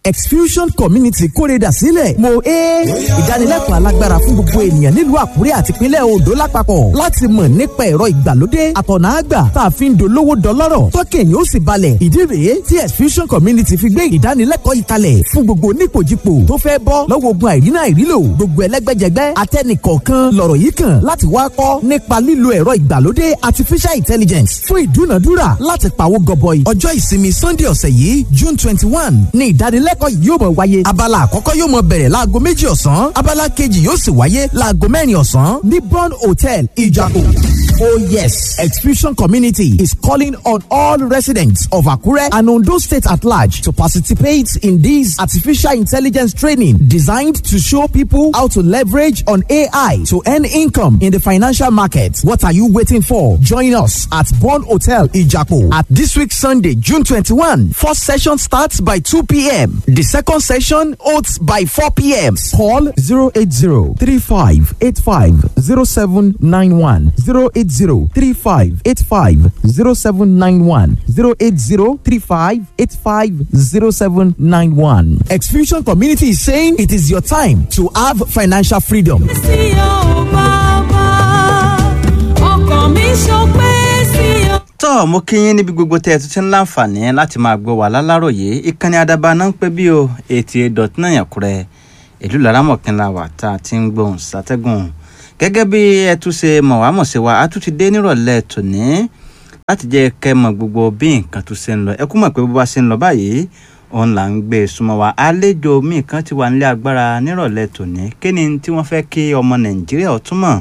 exfusion community kórèdà sílẹ̀ mo é ìdánilẹ́kọ̀ọ́ alágbára fún gbogbo ènìyàn nílùú àkúrẹ́ àti ìpínlẹ̀ ondo lápapọ̀ láti mọ̀ nípa ẹ̀rọ ìgbàlódé àtọ̀nà àgbà tá a fi ń dolówó dọlọ́rọ̀ tọ́kẹ̀ yóò sì balẹ̀ ìdí rèé tí exfusion community fi gbé ìdánilẹ́kọ̀ọ́ yìí kalẹ̀ fún gbogbo onípòjìpò tó fẹ́ bọ́ lọ́wọ́ ogun àìrínà àìrílò gbogbo ẹlẹ́gbẹ́jẹgbẹ́ atẹ́nìkọ̀ọ̀kan lọ̀rọ̀ yìí kàn láti wá kọ́ nípa lílo ẹ̀rọ ìgbàlódé artificial intelligence fún ìdúnàdúrà láti pawó gọbọi ọjọ́ ìsinmi sunday ọ̀sẹ̀ yìí june twenty one ní ìdánilẹ́kọ̀ọ́ yìí yóò mọ̀ wáyé abala àkọ́kọ́ yóò mọ̀ bẹ̀rẹ̀ láago méjì ọ̀sán abala kejì yóò sì wáyé láago mẹ́rin ọ̀sán ní bond hotel ìjàpọ̀. Oh yes, Exfusion Community is calling on all residents of Akure and Ondo State at large to participate in this artificial intelligence training designed to show people how to leverage on AI to earn income in the financial market. What are you waiting for? Join us at Bond Hotel Ijapo at this week Sunday, June 21. First session starts by 2 p.m. The second session holds by 4 p.m. Call 080 35 85 0791 080 35 85 0791 080 35 85 0791. Exfusion Community is saying it is your time to have financial freedom. sí ọ bàbá ọkàn mi ṣọpẹ́ sí ọ. tọ́ mo kí yín níbi gbogbo tẹ́ ẹ tún ti ń láǹfààní láti máa gbọ́ wà láláròyé ìkànnì àdàbà náà ń pẹ́ bí o eighty eight dot nine Àkúrẹ́ ìlú laramọ̀kínlá wà tá a ti ń gbóhùn sátẹ́gùn gẹ́gẹ́ bí ẹ tún ṣe mọ̀ wá mọ̀ sí wa a tún ti dé nírọ̀lẹ́ tòní láti jẹ́ kẹ́ mọ̀ gbogbo bí nǹkan tún ṣe ń lọ ẹ kú mọ̀ pé bó bá ṣe ń lọ báyìí òun là ń gbé e súnmọ́ wa àlejò míì kan ti wà nílé agbára nírọ̀lẹ́ tòní kí ni tí wọ́n fẹ́ kí ọmọ Nàìjíríà ó túmọ̀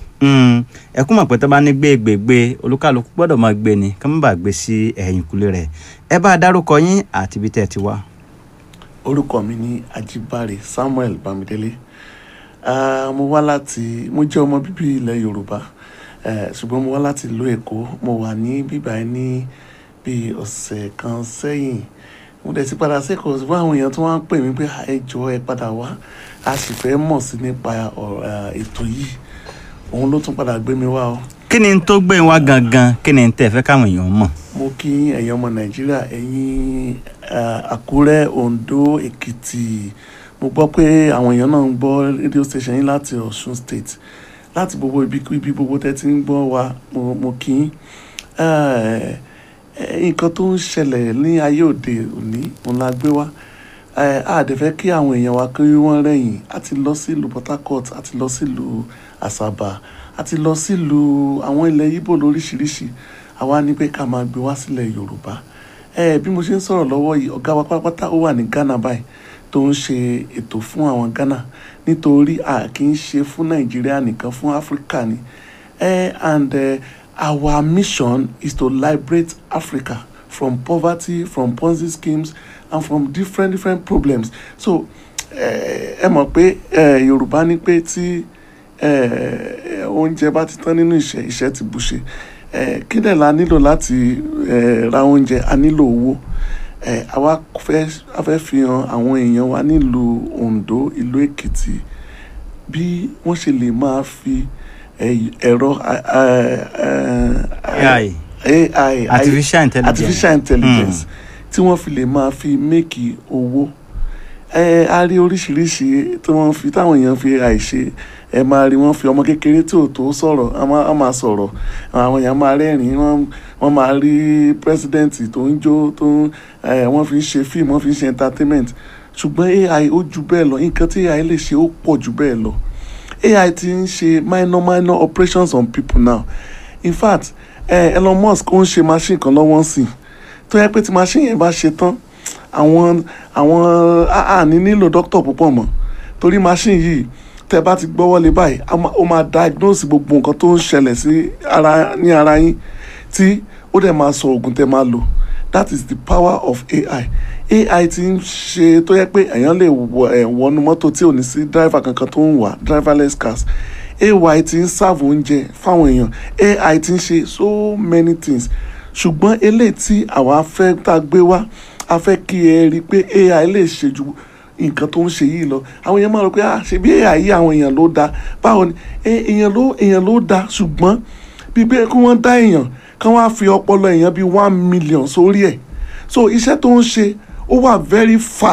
ẹ kú mọ̀ pé tó bá ní gbé gbègbè olúkàlùkù gbọ́dọ̀ máa gbé ni kí wọ́n bá gbé sí ẹ̀yìn kúlé rẹ̀ ẹ bá a dárúkọ yín àti ibi tẹ́ ẹ ti wá. orúkọ mi ní Ajíbáre Samuel Bámidélé Ah, mo wá láti mo jẹ́ ọmọ bíbí ilẹ̀ Yorùbá eh, ṣùgbọ́n mo wá láti ìlú Èkó mo wà ní bíbá ẹ ní bíi ọ̀sẹ̀ kan sẹ́yìn mo dẹ̀ ti padà sẹ́kọ̀ọ́ ṣùgbọ́n àwọn èèyàn tó wá ń pè mí pé "Ah, ẹ jọ̀ọ́ ẹ padà wá a sì fẹ́ mọ̀ sí nípa ọ̀rọ̀, ah, ètò yìí òun ló tún padà gbé mi wá o kí ni tó gbé wá gangan kí ni tẹ́ ẹ fẹ́ káwọn èèyàn mọ̀. mo kí ẹ̀yin ọmọ Nàìjíríà ẹ̀yin ah, Àkúrẹ́ Oǹdó Èkìtì mo gbọ́ pé àwọn èèyàn náà ń gbọ́ rédíò station yín láti Ọ̀ṣun state láti gbogbo ibi ibi gbogbo tẹ́ ti ń gbọ́ wa mo mo kí yín Eh, eh, nǹkan tó ń ṣẹlẹ̀ ní ayé òde òní òun la gbé wá Eh, a dẹ̀ fẹ́ kí àwọn èèyàn wa kí wọ́n rẹ̀yìn a ti lọ sílùú Port Harcourt a ti lọ sílùú Àsàbà a ti lọ sílùú àwọn ilẹ̀ Ìgbò lóríṣiríṣi àwa ní pé ká máa gbé wá sílẹ̀ Yorùbá Eh, bí mo ṣe ń sọ̀rọ̀ lọ́wọ́ yìí ọ̀gá wa pátápátá ó wà ní Ghana báyìí tó ń ṣe ètò fún àwọn Ghana nítorí a kì í ṣe fún Nàìjíríà nìkan fún Áfíríkà ni Eh, and uh, our mission is to liberate Africa from poverty from Ponzi schemes and from different different problems so eh, ẹ mọ̀ pé eh, Yorùbá ní pé tí eh, oúnjẹ bá ti tán nínú ìṣẹ́ ìṣẹ́ ti bùṣe eh, kí dẹ̀ la nílò láti eh, ra oúnjẹ a nílò owó eh, àwa fẹ́ a fẹ́ fi hàn àwọn èèyàn wa nílùú Oǹdó ìlú Èkìtì bí wọ́n ṣe lè máa fi eh, ẹ̀rọ eh, eh, AI AI artificial intelligence artificial intelligence tí wọ́n fi lè máa fi méèkì owó ẹ a rí oríṣiríṣi tí wọ́n fi táwọn èèyàn fi AI ṣe ẹ máa rí wọ́n fi ọmọ kékeré tí ò tó sọ̀rọ̀ a máa a máa sọ̀rọ̀ àwọn èèyàn máa rẹ́rìn-ín wọ́n wọ́n máa rí president tó ń jó tó ń ẹ wọ́n fi ń ṣe fíìmù wọ́n fi ń ṣe entertainment ṣùgbọ́n AI ó ju bẹ́ẹ̀ lọ nǹkan tí AI lè ṣe ó pọ̀ ju bẹ́ẹ̀ lọ AI ti ń ṣe minor minor operations on people now in fact eh, Elon Musk ó ń ṣe machine kan lọ́wọ́ sí tó yẹ pé tí machine yẹn bá ṣe tán àwọn àwọn àní nílò doctor púpọ̀ mọ́ torí machine yìí tẹ bá ti gbọ́wọ́ lé báyìí a máa- ó máa diagnose gbogbo nǹkan tó ń ṣẹlẹ̀ sí ara ní ara yín tí ó dẹ̀ máa sọ oògùn tẹ máa lò that is the power of AI AI ti ń ṣe tó yẹ pé èèyàn lè wọ ẹ̀ wọnú mọ́tò tí ò ní sí driver kankan tó ń wà driverless cars AI ti ń serve oúnjẹ fáwọn èèyàn AI ti ń ṣe so many things ṣùgbọ́n eléyìí tí àwa fẹ́ tá a gbé wá a fẹ́ kí ẹ rí i pé AI lè ṣe ju nǹkan tó ń ṣe yìí lọ àwọn èèyàn máa rò pé ah ṣe bí AI yìí àwọn èèyàn ló dáa báwo ni Eh, èèyàn ló èèyàn ló dáa ṣùgbọ́n bí bẹ́ẹ̀ kí wọ́n dá èèyàn kí wọ́n á fi ọpọlọ èèyàn bíi one million sórí ẹ̀ so iṣẹ́ tó ń ṣe ó wà very fast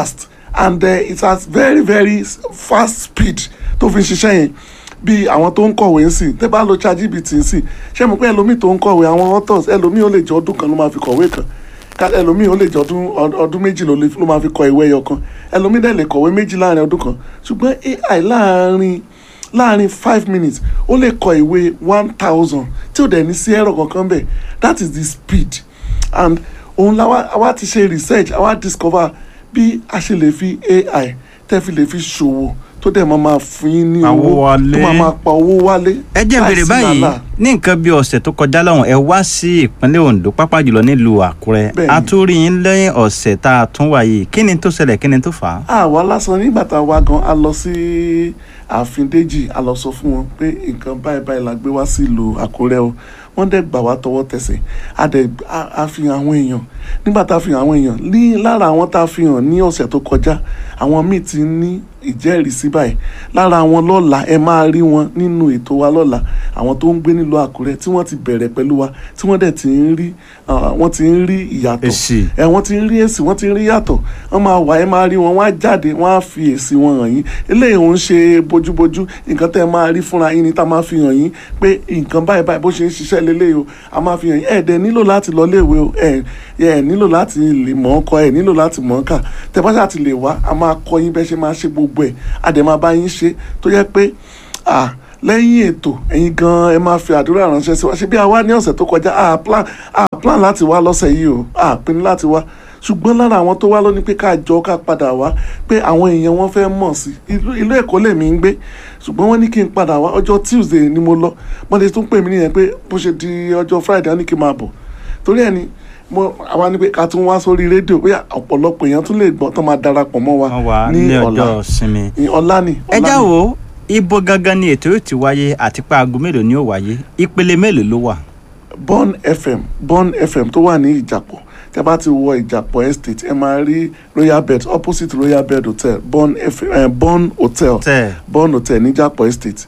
and uh, it has very very s- fast speed tó fi ń ṣiṣẹ́ yẹn bí àwọn tó ń kọ̀wé ń sìn tẹ́ bá lo ChatGPT ń sìn ṣé mo pé ẹlòmíì tó ń kọ̀wé àwọn authors ẹlòmíì ó lè jẹ́ ọdún kan ló máa fi kọ̀wé kan ká- ẹlòmíì ó lè jẹ́ ọdún ọd- ọdún méjì ló lè- ló máa fi kọ ìwé ẹyọ kan ẹlòmíì dẹ̀ lè kọ̀wé méjì láàrin ọdún kan ṣùgbọ́n AI láàrin láàrin five minutes ó lè kọ ìwé one thousand tí ò dẹ̀ ní sí ẹ̀rọ kankan bẹ̀ that is the speed and òun la wá wá ti ṣe research àwa discover bí a ṣe lè fi AI tẹ́ fi lè fi ṣòwò tó dẹ̀ máa máa fún yín ní Pawó owó wálé. tó máa máa pa owó wálé. ẹ jẹ́ n béèrè láìsí báyìí wàhálà. ní nǹkan bí ọ̀sẹ̀ tó kọjá lọ́hùn ẹ wá sí ìpínlẹ̀ Ondo pápá jùlọ nílùú Àkúrẹ́ Bẹ́ẹ̀ni. a tún rí yín lẹ́yìn ọ̀sẹ̀ tá a tún wà yìí kí ni tó ṣẹlẹ̀ kí ni tó fà á. àwa lásán nígbà tá a wá gan a lọ sí ààfin Déjì a lọ sọ fún wọn pé nǹkan báyìí báyìí la gbé wá sí ìlú Àkúrẹ́ o wọ́n dẹ̀ gbà wá tọwọ́ tẹsẹ̀ a dẹ̀ a- a fi hàn àwọn èèyàn nígbà tá a fi hàn àwọn èèyàn ní lára àwọn tá a fi hàn ní ọ̀sẹ̀ tó kọjá àwọn míì ti ní ìjẹ́rìísí báyìí lára àwọn lọ́la ẹ máa rí wọn nínú ètò wa lọ́la àwọn tó ń gbé nílùú Àkúrẹ́ tí wọ́n ti bẹ̀rẹ̀ pẹ̀lú wa tí wọ́n dẹ̀ ti ń rí ah, wọ́n ti ń rí ìyàtọ̀ Èsì. ẹ wọ́n ti ń rí èsì wọ́n ti ń rí yàtọ̀ wọ́n máa wà ẹ máa rí wọn wọ́n á jáde wọ́n á fi èsì wọn hàn yín eléyìí òun ṣe bójúbójú nǹkan tẹ́ ẹ máa rí fúnra yín ni tá a máa fi hàn yín pé nǹkan báyìí báyìí bó ṣe ń ṣiṣẹ́ lélẹ́yìí o a máa fi hàn yín ẹ̀ dẹ̀ nílò láti lọ léèwé o ẹ̀ ẹ̀ nílò láti lè mọ̀ ọ́ kọ ẹ̀ nílò láti mọ̀ ọ́ kà tẹ́ bá ṣáà ti lè wá a máa kọ́ yín bẹ́ẹ̀ ṣe máa ṣe gbogbo ẹ̀ a dẹ̀ máa bá yín ṣe tó yẹ pé ah lẹ́yìn ètò ẹ̀yin gan ẹ máa fi àdúrà ránṣẹ́ sí wa ṣé bí a wá ní ọ̀sẹ̀ tó kọjá a plan a plan láti wá lọ́sẹ̀ yìí o a pinnu láti wá ṣùgbọ́n lára àwọn tó wá lónìí pé ká jọ ká padà wá pé àwọn èèyàn wọn fẹ́ mọ̀ sí ìlú ìlú Èkó lèmi ń gbé ṣùgbọ́n wọ́n ní kí n padà wá ọjọ́ Tuesday ni mo lọ wọ́n lè tún pè mí nìyẹn pé bó ṣe di ọjọ́ Friday wọ́n ní kí n máa bọ̀ torí ẹ̀ ni mo àwa ni pé ká tún wá sórí rédíò bóyá ọ̀pọ̀lọpọ̀ èèyàn tún lè gbọ́ tó máa darapọ̀ mọ́ wa wọ́n wà ní ní ọ̀la ọjọ́ sinmi. ní ọ̀la ni ẹ ọ̀la já ni. wo ibo gangan ni ètò yóò ti wáyé àti pé aago mélòó ni ó wáyé ìpele mélòó ló wà. Born FM Born FM tó wà ní Ìjàpọ̀ tẹ́ bá ti wọ Ìjàpọ̀ estate ẹ máa rí Royal Bed opposite Royal Bed Hotel Born FM eh, Born Hotel tẹ Born Hotel ní Ìjàpọ̀ estate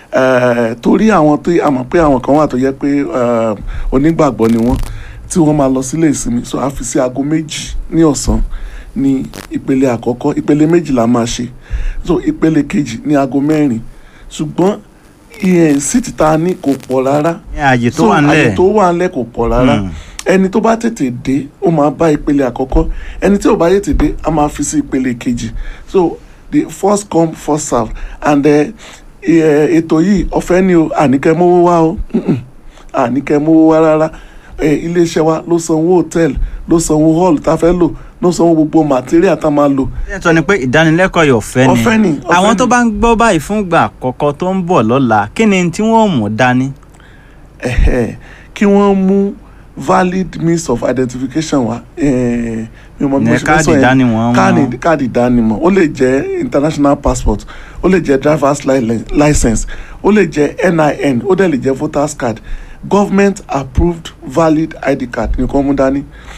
Eh, torí àwọn tó a mọ̀ pé àwọn kan wà tó yẹ pé eh, onígbàgbọ́ ni wọ́n tí wọ́n máa lọ sílé ìsinmi so a fi sí aago méjì ní ọ̀sán ní ìpele àkọ́kọ́ ìpele méjì la máa ṣe so ìpele kejì ní aago mẹ́rin ṣùgbọ́n ìyẹn síìtì tá a ní kò pọ̀ rárá ní ààyè tó so wà àyè nílẹ̀ tó wà ńlẹ̀ kò pọ̀ rárá Mm. ẹni tó bá tètè dé ó máa bá ìpele àkọ́kọ́ ẹni tí ò bá tètè dé a máa fi sí ìpele kejì so the first come first serve and eh, eh, ètò yìí ọ̀fẹ́ ni o àníkẹ́ mówó wá o Mm-mm. àníkẹ́ mówó wá rárá Eh, iléeṣẹ́ wa ló sanwó hòtẹ́ẹ̀lì ló sanwó hall tá a fẹ́ lò ló sanwó gbogbo material tá a máa lò ẹ sọ ni pé ìdánilẹ́kọ̀ọ́ yìí ọ̀fẹ́ ni Ọ̀fẹ́ ni, ọ̀fẹ́ àwọn ni. tó bá ń gbọ́ báyìí fún ìgbà àkọ́kọ́ tó ń bọ̀ lọ́la kí ni tí wọ́n mú dání. ẹ̀hẹ̀, kí wọ́n mú valid means of identification wa eh, mi ò mọ bí mo Ní ṣe fẹ́ káàdì sọ yẹn. ìdánimọ̀ wọn. káàdì káàdì ìdánimọ̀ ó lè jẹ́ international passport ó lè jẹ́ drivers li- license ó lè jẹ́ NIN ó dẹ̀ lè jẹ́ voters card government approved valid ID card nìkan mú dání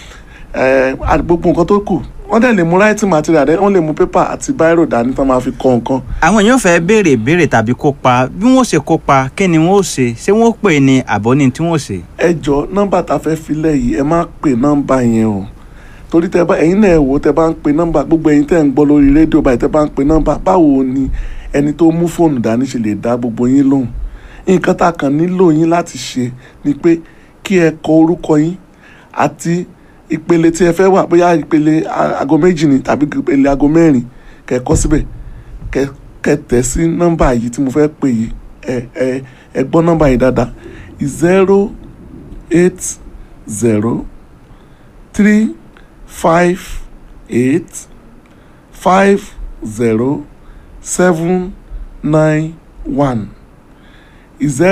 Eh, àti gbogbo nǹkan tó kù wọ́n dẹ̀ lè mú writing material dẹ̀ wọ́n lè mú paper àti biro dání tán máa fi kọ nǹkan àwọn èèyàn fẹ́ béèrè ìbéèrè tàbí kópa bí wọ́n ṣe kópa kí ni wọ́n ó ṣe ṣé wọ́n ó pè ní àbọ̀ ní tí wọ́n ó ṣe. ẹ jọ nọ́mbà tá a fẹ́ filẹ̀ yìí ẹ má pè nọ́mbà yẹn o torí tẹ bá ẹ̀yin náà ẹ wò tẹ bá ń pe nọ́mbà gbogbo ẹ̀yin tẹ ń gbọ́ lórí rédíò báyìí tẹ bá ń pe nọ́mbà báwo ni ẹni tó mú fóònù dání ṣe lè dá gbogbo yín lóhùn nǹkan tá a kàn nílò yín láti ṣe ni pé kí ẹ kọ orúkọ yín àti ìpele tí ẹ fẹ́ wà bóyá ìpele a- aago méjì ni tàbí ìpele aago mẹ́rin kẹ́ ẹ kọ síbẹ̀ kẹ́ kẹ́ tẹ̀ sí nọ́mbà yìí tí mo fẹ́ pè yìí ẹ ẹ ẹ gbọ́ nọ́mbà yìí dáadáa zero eight zero three five eight five zero seven nine one zero